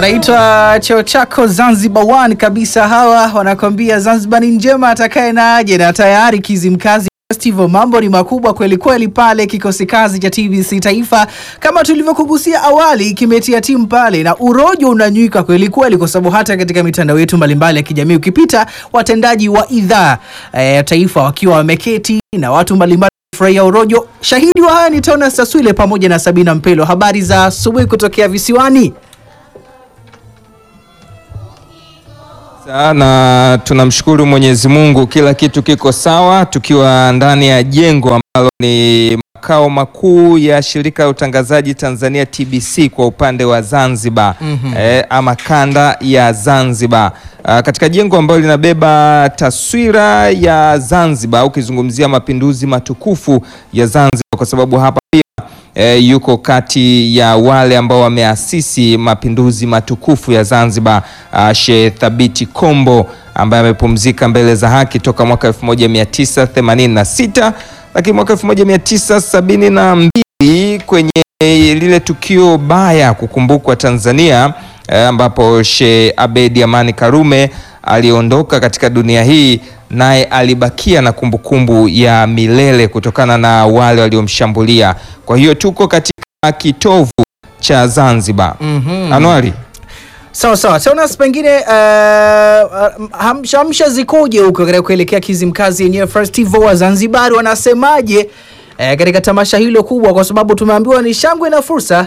wanaitwa cheo chako Zanzibar One kabisa. Hawa wanakwambia Zanzibar ni njema, atakaye na aje, na tayari Kizimkazi Festival, mambo ni makubwa kweli kweli pale. Kikosi kazi cha TBC Taifa kama tulivyokugusia awali kimetia timu pale, na urojo unanywika kweli kweli, kwa sababu hata katika mitandao yetu mbalimbali ya kijamii ukipita, watendaji wa idhaa eh, taifa wakiwa wameketi na watu mbalimbali furahia urojo. Shahidi wa haya ni Tonas Taswile pamoja na Sabina Mpelo. Habari za asubuhi kutokea visiwani. na tunamshukuru Mwenyezi Mungu, kila kitu kiko sawa, tukiwa ndani ya jengo ambalo ni makao makuu ya shirika la utangazaji Tanzania TBC kwa upande wa Zanzibar eh, ama kanda ya Zanzibar Ah, katika jengo ambalo linabeba taswira ya Zanzibar, ukizungumzia mapinduzi matukufu ya Zanzibar, kwa sababu hapa pia E, yuko kati ya wale ambao wameasisi mapinduzi matukufu ya Zanzibar, uh, Sheikh Thabiti Kombo ambaye amepumzika mbele za haki toka mwaka 1986 lakini mwaka 1972 kwenye lile tukio baya kukumbukwa Tanzania, eh, ambapo Sheikh Abedi Amani Karume aliondoka katika dunia hii naye alibakia na kumbukumbu ya milele kutokana na wale waliomshambulia. Kwa hiyo tuko katika kitovu cha Zanzibar. Anuari, Sawa sawa, Tonas, pengine uh, uh, hamsha hamsha zikoje huko katika kuelekea Kizimkazi yenyewe festival wa Zanzibar wanasemaje eh, katika tamasha hilo kubwa, kwa sababu tumeambiwa ni shangwe na fursa.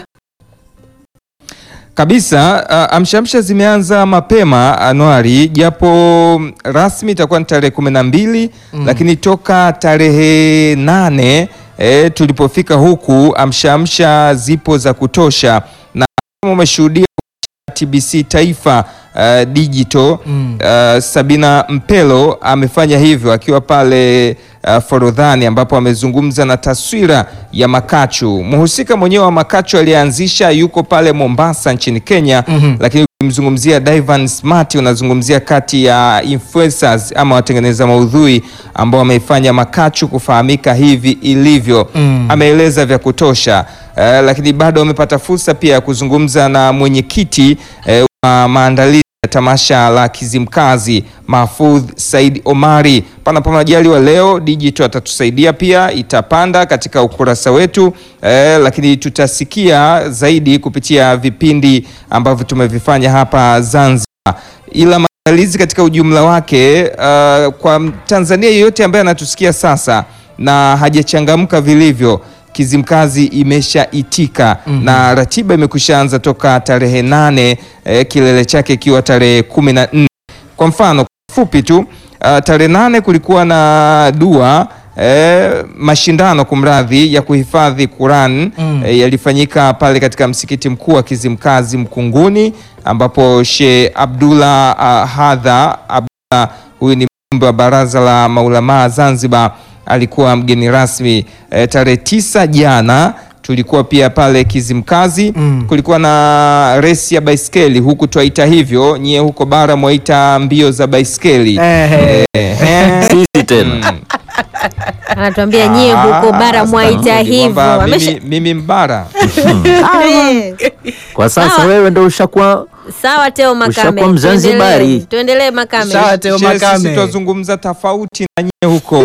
kabisa uh, amshamsha zimeanza mapema Anuari, japo rasmi itakuwa ni tarehe kumi na mbili lakini toka tarehe nane eh, tulipofika huku amshamsha zipo za kutosha, na kama umeshuhudia TBC Taifa uh, digital uh, Sabina Mpelo amefanya hivyo akiwa pale uh, Forodhani ambapo amezungumza na taswira ya Makachu. Mhusika mwenyewe wa Makachu aliyeanzisha yuko pale Mombasa nchini Kenya, lakini ukimzungumzia Divan Smart unazungumzia kati ya influencers ama watengeneza maudhui ambao wameifanya Makachu kufahamika hivi ilivyo. Ameeleza vya kutosha. Eh, lakini bado amepata fursa pia ya kuzungumza na mwenyekiti eh, wa maandalizi ya tamasha la Kizimkazi Mahfudh Said Omari. Panapo majaliwa leo digital atatusaidia pia, itapanda katika ukurasa wetu eh, lakini tutasikia zaidi kupitia vipindi ambavyo tumevifanya hapa Zanzibar, ila maandalizi katika ujumla wake uh, kwa Tanzania yeyote ambaye anatusikia sasa na hajachangamka vilivyo Kizimkazi imeshaitika na ratiba imekushaanza toka tarehe nane eh, kilele chake ikiwa tarehe kumi na nne. Kwa mfano fupi tu uh, tarehe nane kulikuwa na dua eh, mashindano kumradhi ya kuhifadhi Quran eh, yalifanyika pale katika msikiti mkuu wa Kizimkazi Mkunguni, ambapo Sheikh Abdullah uh, Hadha Abdullah, huyu ni mjumbe wa baraza la maulamaa Zanzibar alikuwa mgeni rasmi e, tarehe tisa jana tulikuwa pia pale Kizimkazi kulikuwa na resi ya baiskeli huku twaita hivyo, nyie huko bara mwaita mbio za baiskeli Ehe. Ehe. Sisi tena anatuambia nyie huko bara Ah, mwaita sasa hivyo kwamba Amesha- mimi, mimi mbara Eh, kwa sasa Sawa. wewe ndo ushakuwa sawa Teo Makame, Ushakuwa Mzanzibari. tuendelee- tuendelee Makame. Sawa, Teo She, sisi Makame. twazungumza tofauti na nyie huko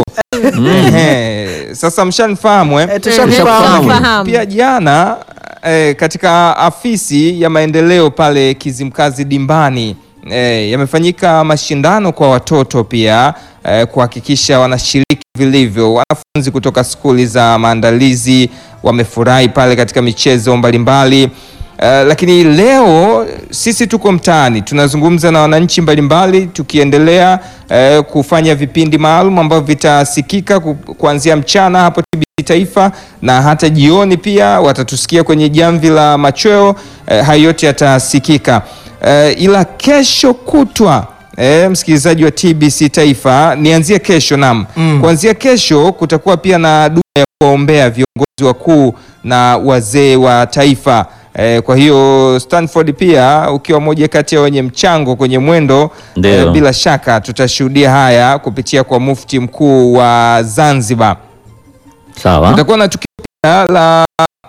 Ehe. Sasa mshanifahamu eh? Eh, tushakufahamu. Tushakufahamu. Fahamu. Pia jana eh, katika afisi ya maendeleo pale Kizimkazi Dimbani eh, yamefanyika mashindano kwa watoto pia eh, kuhakikisha wanashiriki vilivyo. Wanafunzi kutoka skuli za maandalizi wamefurahi pale katika michezo mbalimbali. Uh, lakini leo sisi tuko mtaani tunazungumza na wananchi mbalimbali tukiendelea uh, kufanya vipindi maalum ambavyo vitasikika ku, kuanzia mchana hapo TBC Taifa na hata jioni pia watatusikia kwenye jamvi la machweo. Uh, hayo yote yatasikika uh, ila kesho kutwa E, msikilizaji wa TBC Taifa, nianzie kesho nam Mm. kuanzia kesho kutakuwa pia na dua ya kuwaombea viongozi wakuu na wazee wa taifa. E, kwa hiyo Stanford pia ukiwa moja kati ya wenye mchango kwenye mwendo Ndio. bila shaka tutashuhudia haya kupitia kwa mufti mkuu wa Zanzibar. sawa. Kutakuwa na tukio pia la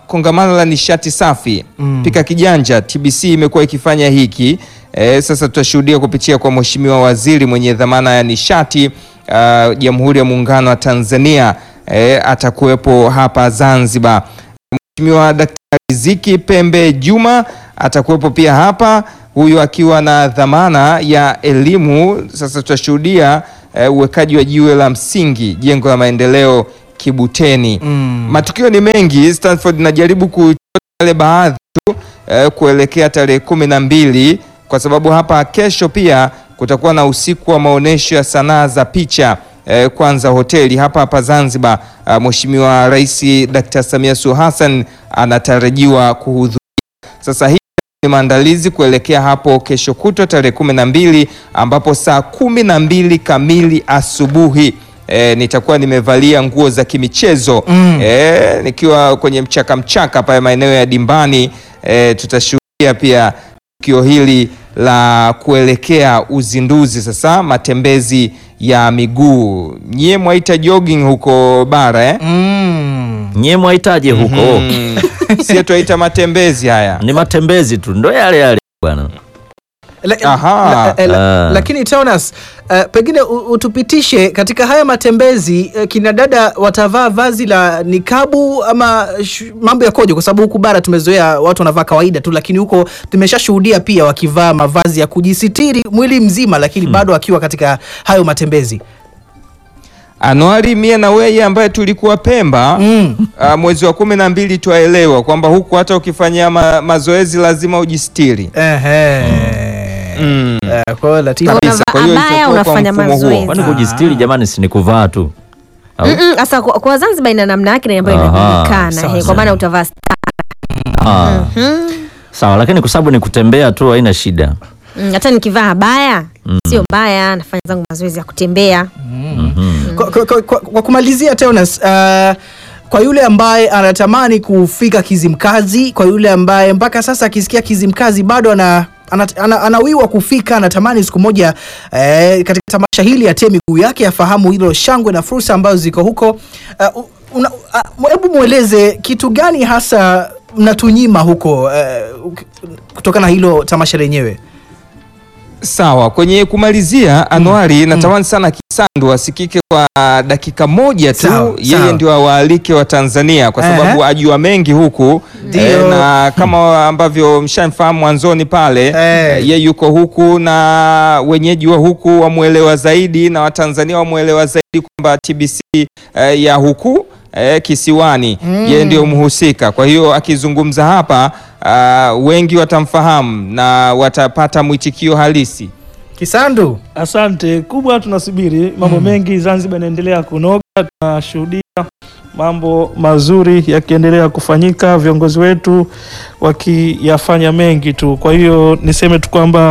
kongamano la nishati safi pika kijanja, TBC imekuwa ikifanya hiki e, sasa tutashuhudia kupitia kwa Mheshimiwa Waziri mwenye dhamana ya nishati ah, Jamhuri ya Muungano wa Tanzania e, atakuwepo hapa Zanzibar. Mheshimiwa Daktari Ziki Pembe Juma atakuwepo pia hapa, huyu akiwa na dhamana ya elimu. Sasa tutashuhudia eh, uwekaji wa jiwe la msingi jengo la maendeleo Kibuteni. Matukio ni mengi. Stanford najaribu kuchota yale baadhi tu eh, kuelekea tarehe kumi na mbili kwa sababu hapa kesho pia kutakuwa na usiku wa maonyesho ya sanaa za picha eh, kwanza hoteli hapa hapa Zanzibar. Ah, Mheshimiwa Rais Dr. Samia Suluhu Hassan anatarajiwa kuhudhuria. Sasa hii ni maandalizi kuelekea hapo kesho kutwa tarehe kumi na mbili ambapo saa kumi na mbili kamili asubuhi e, nitakuwa nimevalia nguo za kimichezo e, nikiwa kwenye mchaka mchaka pale maeneo ya Dimbani e, tutashuhudia pia tukio hili la kuelekea uzinduzi sasa matembezi ya miguu. Nyie mwaita jogging huko bara eh? Mm. Nyie mwahitaji huko Mm. Sie twaita matembezi haya. ni matembezi tu, ndo yale yale bwana. La, Aha. la, la, Ah. lakini Jonas, uh, pengine u- utupitishe katika haya matembezi uh, kina dada watavaa vazi la nikabu ama sh- mambo yakoje? Kwa sababu huku bara tumezoea watu wanavaa kawaida tu, lakini huko tumeshashuhudia pia wakivaa mavazi ya kujisitiri mwili mzima, lakini bado wakiwa katika hayo matembezi. Anuari mie na weye ambaye tulikuwa Pemba Mm. ah, mwezi wa kumi na mbili twaelewa kwamba huku hata ukifanyia ma, mazoezi lazima ujistiri. Ehe. Mm. Eh, kwa hiyo Latifa- Kabisa. Unavaa Kwa hiyo abaya, itakuwa kwa unafanya mfumo huo. mazoezi. Kwani kujistiri jamani, si ni kuvaa tu au? Mm-mm, Sasa kwa, kwa Zanzibar ina namna yake na ambayo Aha, inajulikana sawa, he, kwa sawa. maana utavaa Ah. Sawa, lakini kwa sababu ni kutembea tu haina shida. Mm, hata nikivaa baya sio mbaya, nafanya zangu mazoezi ya kutembea. kwa, kwa, kwa, kwa, kwa kumalizia Teonas, uh, kwa yule ambaye anatamani kufika Kizimkazi, kwa yule ambaye mpaka sasa akisikia Kizimkazi bado ana ana, ana, anawiwa kufika, anatamani siku moja eh, katika tamasha hili atie miguu yake, afahamu hilo shangwe na fursa ambazo ziko huko. Uh, una- uh, hebu mweleze kitu gani hasa mnatunyima huko uh, kutokana na hilo tamasha lenyewe? Sawa, kwenye kumalizia Anuari, natamani sana Kisandu asikike kwa dakika moja tu, Sawa, yeye sawa. ndio awaalike wa Tanzania kwa sababu Ehe. ajua mengi huku Ndio. eh, na kama ambavyo mshamfahamu mwanzoni pale Eh. eh, ye yuko huku na wenyeji wa huku wamwelewa zaidi na Watanzania wamwelewa zaidi kwamba TBC eh, ya huku eh, kisiwani yeye ndio mhusika. Kwa hiyo akizungumza hapa ah, wengi watamfahamu na watapata mwitikio halisi. Kisandu, Asante kubwa, tunasubiri mambo mengi. Zanzibar inaendelea kunoga, tunashuhudia mambo mazuri yakiendelea kufanyika, viongozi wetu wakiyafanya mengi tu. Kwa hiyo niseme tu kwamba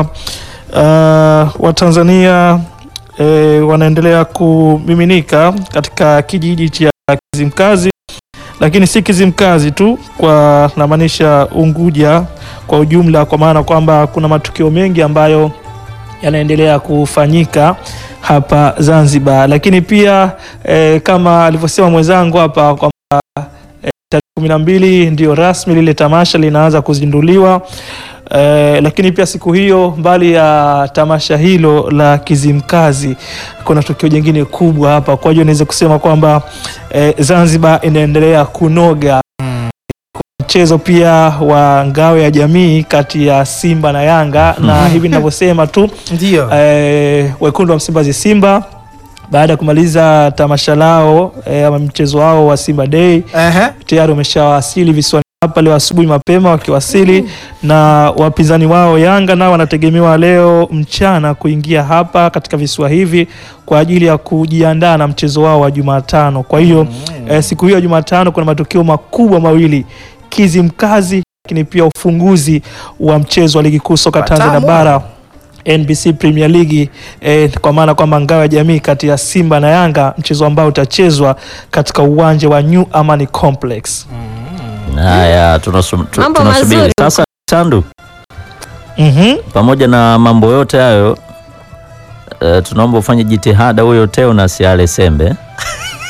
uh, Watanzania eh, wanaendelea kumiminika katika kijiji cha Kizimkazi, lakini si Kizimkazi tu, kwa namaanisha Unguja kwa ujumla, kwa maana kwamba kuna matukio mengi ambayo yanaendelea kufanyika hapa Zanzibar, lakini pia eh, kama alivyosema mwenzangu hapa kwamba eh, tarehe kumi na mbili ndio rasmi lile tamasha linaanza kuzinduliwa. Eh, lakini pia siku hiyo mbali ya tamasha hilo la Kizimkazi kuna tukio jingine kubwa hapa. Kwa hiyo niweze kusema kwamba eh, Zanzibar inaendelea kunoga mchezo pia wa ngao ya jamii kati ya Simba na Yanga na hivi ninavyosema tu ndio eh, wekundu wa Msimbazi Simba baada ya kumaliza tamasha lao eh, ama mchezo wao wa Simba Day Ehe. tayari wameshawasili visiwani hapa leo asubuhi mapema wakiwasili, na wapinzani wao Yanga nao wanategemewa leo mchana kuingia hapa katika visiwa hivi kwa ajili ya kujiandaa na mchezo wao wa Jumatano. Kwa hiyo eh, siku hiyo ya Jumatano kuna matukio makubwa mawili Kizimkazi, lakini pia ufunguzi wa mchezo wa ligi kuu soka Tanzania Watamu. bara NBC Premier League eh, kwa maana kwamba ngao ya jamii kati ya Simba na Yanga, mchezo ambao utachezwa katika uwanja wa New Amani Complex. Haya, tunasu- tu- Mambo tunasubiri mazuri. sasa. Sandu, Mhm. pamoja na mambo yote hayo eh, tunaomba ufanye jitihada huyo Teo na siale sembe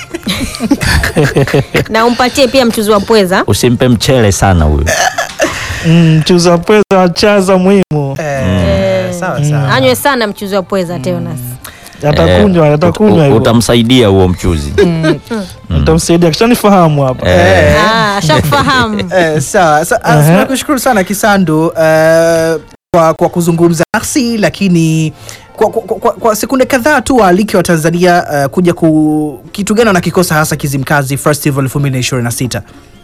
na umpatie pia mchuzi wa pweza Usimpe mchele sana huyu. Mm, mchuzi wa pweza chaza muhimu Eh, sawa sawa. anywe sana mchuzi wa pweza Teonas atakunywa Eh, atakunywa ut- hivyo Utamsaidia huo mchuzi. utamsaidia kishanifahamu hapa Eh, Ah, shakufahamu Eh, sawa sa, uh, Aha. tunakushukuru sana Kisandu uh, kwa, kwa kuzungumza nasi lakini kwa, kwa, kwa, kwa sekunde kadhaa tu waalike wa Tanzania uh, kuja ku kitu gani wanakikosa hasa Kizimkazi Festival 2026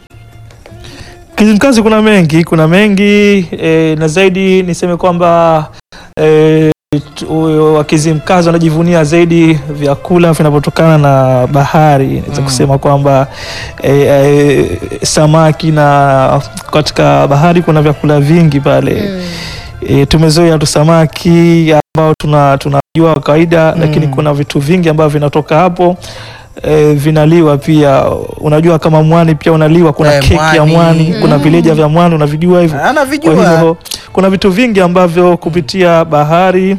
Kizimkazi kuna mengi, kuna mengi e, na zaidi niseme kwamba e, tu- Wakizimkazi wanajivunia zaidi vyakula vinavyotokana na bahari. Naweza kusema kwamba e, e, samaki na katika bahari kuna vyakula vingi pale e, tumezoea tu samaki ambao tuna tunajua kawaida lakini kuna vitu vingi ambavyo vinatoka hapo e, vinaliwa pia. Unajua kama mwani pia unaliwa, kuna Eh, keki ya mwani. mwani, kuna vileja vya mwani unavijua hivyo. Kwa anavijua hivyo kuna vitu vingi ambavyo kupitia bahari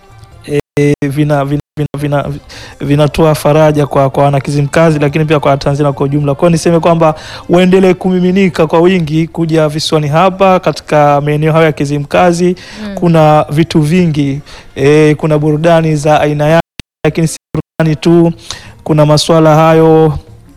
e, vina vina vina, vina, vinatoa faraja kwa, kwa wanakizimkazi lakini pia kwa Tanzania kwa ujumla. Kwa hiyo niseme kwamba waendelee kumiminika kwa wingi kuja visiwani hapa katika maeneo hayo ya Kizimkazi. Kuna vitu vingi e, kuna burudani za aina yake, lakini si burudani tu, kuna masuala hayo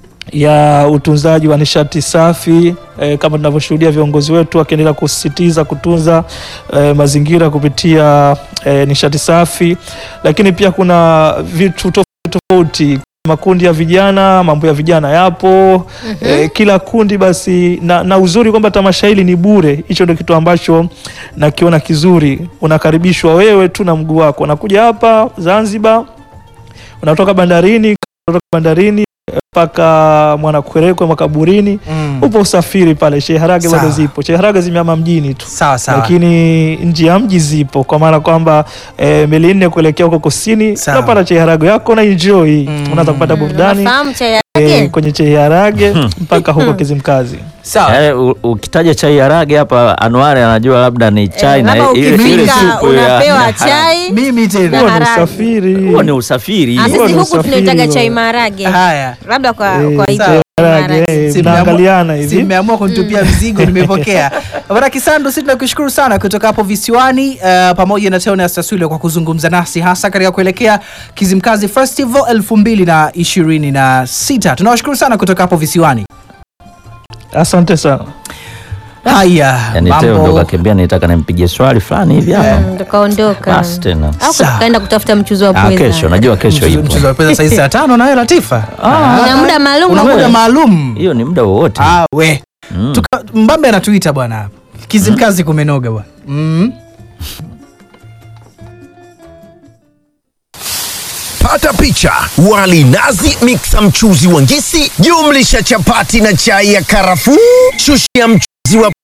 ya utunzaji wa nishati safi eh, kama tunavyoshuhudia viongozi wetu wakiendelea kusisitiza kutunza eh, mazingira kupitia eh, nishati safi, lakini pia kuna vitu tofauti tofauti makundi ya vijana, mambo ya vijana yapo eh, kila kundi basi na, na uzuri kwamba tamasha hili ni bure. Hicho ndio kitu ambacho nakiona kizuri. Unakaribishwa wewe tu na mguu wako, unakuja hapa Zanzibar, unatoka bandarini, unatoka bandarini mpaka Mwanakwerekwe makaburini, Mm. upo usafiri pale. Sheharage bado Sawa. zipo, Sheharage zimeama mjini tu sawa sawa lakini nje ya mji zipo, kwa maana kwamba e, meli nne kuelekea huko kusini, Sawa. unapata cheharago yako na enjoy Mm. unaweza kupata burudani nafahamu chai e, yake kwenye cheharage mpaka huko Kizimkazi. sawa eh, u- ukitaja chai ya rage hapa Anuari anajua labda ni chai Eh, na labda ile- ile ukifika supu ya- unapewa ya- chai mimi tena Huo ni harage. usafiri, Huo ni usafiri. Ah, Huo sisi ni huku usafiri tunaitaga huo. chai maharage haya labda kwa Eh, kwa hivyo sawa. cheharage, maharage. eh, Si mmeamua- mnaangaliana si hivi. mmeamua kunitupia mzigo nimepokea bwana kisandu si tunakushukuru sana kutoka hapo visiwani uh, pamoja na teonas taswile kwa kuzungumza nasi hasa katika kuelekea kizimkazi festival 2026 tunawashukuru sana kutoka hapo visiwani Asante sana. haya Yani Teo ndo mambo kakimbia nitaka nimpigie swali fulani hivi hapa. Mm, tukaondoka Basi tena. au Sawa. tukaenda kutafuta mchuzi wa Ah, pweza kesho najua kesho mchezo ipo. mchezo wa pesa saizi saa tano nawe latifa Ina muda maalum una wa muda kula. maalum Hiyo ni muda wowote. Ah, we Mm. Tuka, mbambe anatuita bwana hapa kizimkazi kumenoga bwana mm. Pata picha: wali nazi, miksa mchuzi wa ngisi, jumlisha chapati na chai ya karafuu, shushia mchuzi wa